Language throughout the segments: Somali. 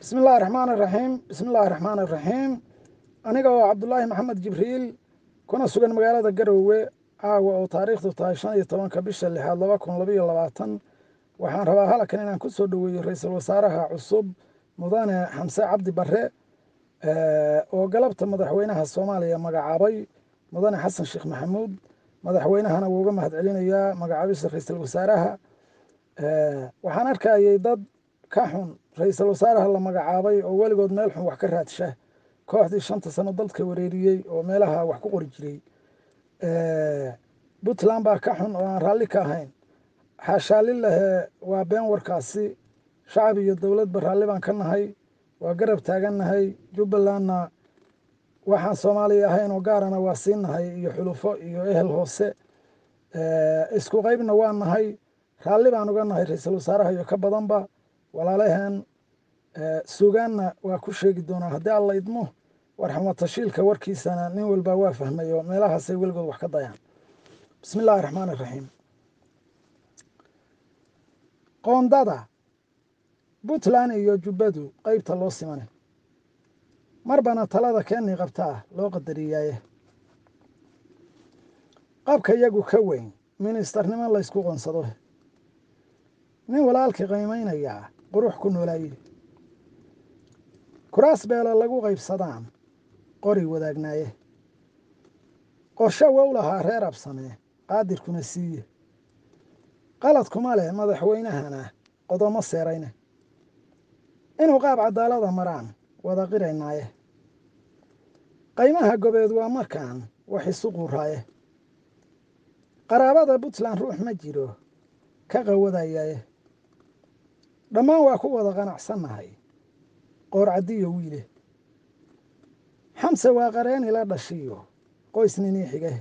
bismi illaahi raxmaan iraxiim bismi illaahi raxmaan iraxiim aniga oo cabdulaahi maxamed jibriil kuna sugan magaalada garowe caawa oo taariikhdu tahay shan iyo tobanka bisha lixaad laba kun labaiyo labaatan waxaan rabaa halkan inaan ku soo dhoweeyo ra-iisul wasaaraha cusub mudane xamse cabdi barre oo galabta madaxweynaha soomaaliya magacaabay mudane xasan sheekh maxamuud madaxweynahana wuu uga mahad celinayaa magacaabista ra-iisul wasaaraha waxaan arkayay dad ka xun ra-iisul wasaaraha la magacaabay oo weligood meel xun wax ka raadsha kooxdii shanta sano dalka wareeriyey oo meelaha wax ku qori jiray puntland baa ka xun oo aan raalli ka ahayn xaashaalilahe waa been warkaasi shacab iyo dowladba raalli baan ka nahay waa garab taagannahay jubbalandna waxaan soomaaliya ahayn oo gaarana waa sii nahay iyo xulufo iyo ehel hoose isku qeybna waa nahay raalli baan uga nahay ra-iisul wasaaraha iyo ka badanba walaalaheen sugaanna waa ku sheegi doonaa haddii alla idmo warxamatashiilka warkiisana nin walba waa fahmay oo meelahaasay weligood wax ka dayaan bismi illaahi raxmaan iraxiim qoondada puntland iyo jubbadu qeybta loo simane marbana talada keenii qabtaa loo qadariyaaye qabka iyagu ka weyn ministarnimo laysku qonsado nin walaalkii qiimaynayaa qurux ku noolaaye kuraas beelo lagu qaybsadaan qori wadaagnaaye qorsho wow lahaa reer absamee qaadirkuna siiye qaladkuma leh madaxweynahana qodomo seerayne inuu qaab cadaalada maraan wada qiraynaaye qaymaha gobeed waa markaan wax isu quuraaye qaraabada puntland ruux ma jiro ka qawadayaaye dhammaan waa ku wada qanacsannahay qoor caddiyo wiile xamse waa qareeni la dhashiyo qoys ninii xige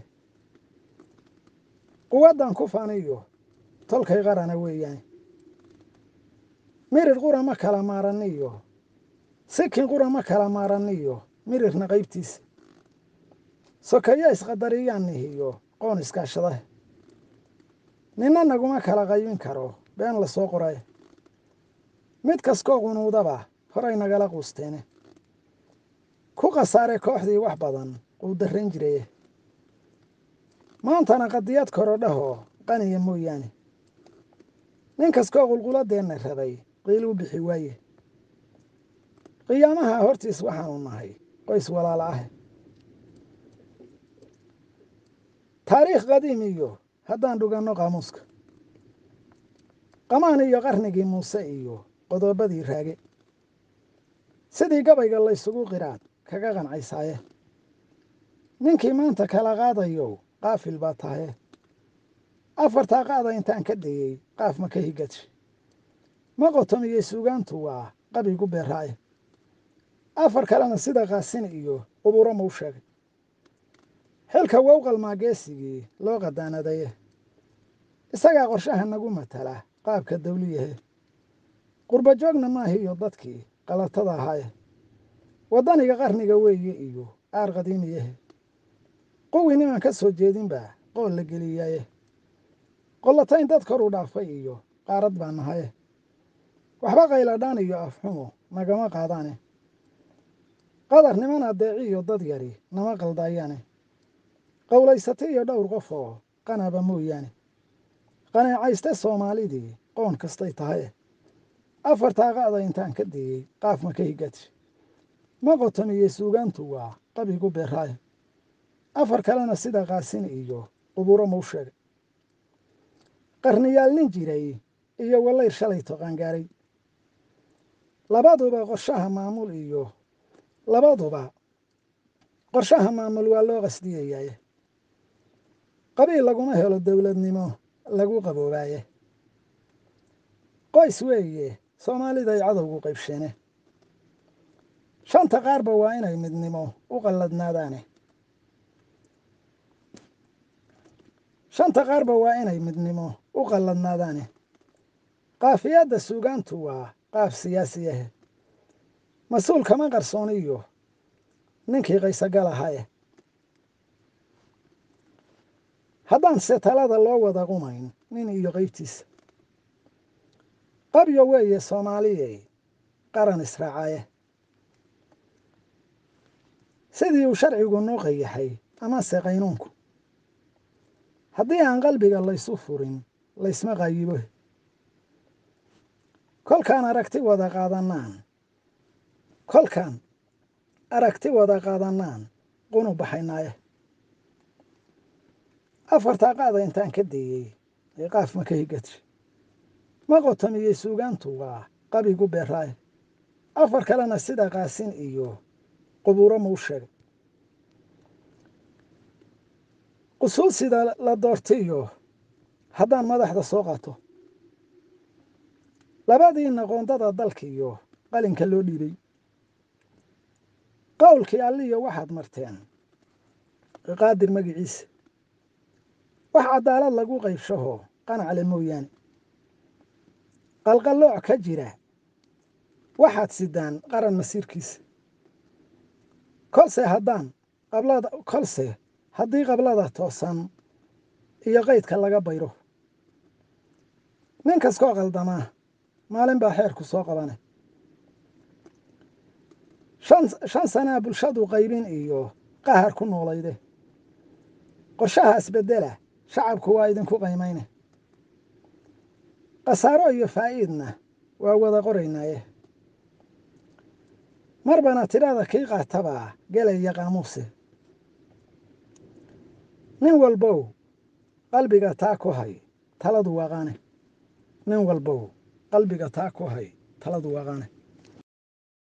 quwaddan ku faniyo tolkay qarana weeyaan mirir qura ma kala maaraniyo sikin qura ma kala maaraniyo mirirna qaybtiisa sokeeyo isqadariyaan nihiyo qoon iskaashadahe ninna naguma kala qaybin karo been la soo qoray mid kaskoo qunuudaba horay nagala quusteene ku khasaare kooxdii wax badan uu darran jiraye maantana qadiyad korodhahoo qaniya mooyaane nin kaskoo qulquladeenna rabay qiil u bixi waaye qiyaamaha hortiis waxaanu nahay qoys walaala ah taariikh qadiim iyo haddaan dhuganno qaamuuska qamaan iyo qarnigii muuse iyo qodobadii raage sidii gabayga laysugu qiraad kaga qancaysaaye ninkii maanta kala qaadayow qaafil baa tahaye afartaa qaada intaan ka dayey qaaf ma ka higadshe ma qotomiyey suugaantu waa qabigu beeraaye afar kalena sida qaasin iyo quburo mau sheegay xilka wow qalmaa geesigii loo qadaanadaye isagaa qorshaha nagu matala qaabka dawliyahe qurba joogna maahiyo dadkii qalatada ahaaye waddaniga qarniga weeye iyo aar qadiimiyahe quwii niman ka soo jeedinba qool la geliyaaye qollatayn dad kor u dhaafay iyo qaarad baa nahaye waxba qayladhaan iyo afxumo nagama qaadaane qadar niman adeeci iyo dad yari nama qaldayaane qowlaysata iyo dhowr qof oo qanaba mooyaane qaneecayste soomaalidii qoon kastay tahaye afartaa qa'da intaan ka dayey qaaf ma ka higadshe ma qotomiyey suugaantu waa qabigu beeraaye afar kalena sida qaasin iyo quburo mau sheegay qarniyaal nin jiray iyo wallayr shalay toqaangaaray labaduba qorshaha maamul iyo labaduba qorshaha maamul waa loo qasdiyayaaye qabiil laguma helo dowladnimo lagu qaboobaaye qoys weeye soomaaliday cadowgu qaybsheene shanta qaarba waa inay midnimo u qalladnaadaane shanta qaarba waa inay midnimo u qalladnaadaane qaafiyadda suugaantu waa qaaf siyaasi ahe mas-uul kama qarsooniyo ninkii qaysagal ahaye haddaan se talada loo wada qumayn nin iyo qeybtiisa qabyo weeye soomaaliyey qaran israacaye sidii uu sharcigu noo qayaxay amase qaynuunku haddii aan qalbiga laysu furin laysma qayibo kolkaan aragti wada qaadanaan kolkaan aragti wada qaadanaan qunu baxaynaaye afartaa qaada intaan ka deeyey ee qaaf ma ka higadshe ma qotomiyey suugaantugaa qabigu beeraaye afar kalena sida qaasin iyo qubuuro mau sheegay qusuul sida la doortiyo haddaan madaxda soo qato labadiina qoondada dalkiiyo qalinka loo dhiibay qowlkii alliyo waxaad marteen qaadir magiciisa wax cadaalad lagu qaybshahoo qanacle mooyaane qalqallooc ka jira waxaad sidaan qaran masiirkiisa kolse haddaan qablada kolse haddii qablada toosan iyo qaydka laga bayro nin kaskoo qaldamaa maalin baa xeerku soo qabane shan sanaa bulshadu qaybin iyo qahar ku noolayde qorshaha isbeddela shacabku waa idinku qaymayne khasaaro iyo faa'iidna waa wada qoraynaaye marbana tidhada kii qaatabaa gelaya qaamuuse nin walbow qalbiga taa ku hay taladu waaqaane nin walbow qalbiga taa ku hay taladu waaqaane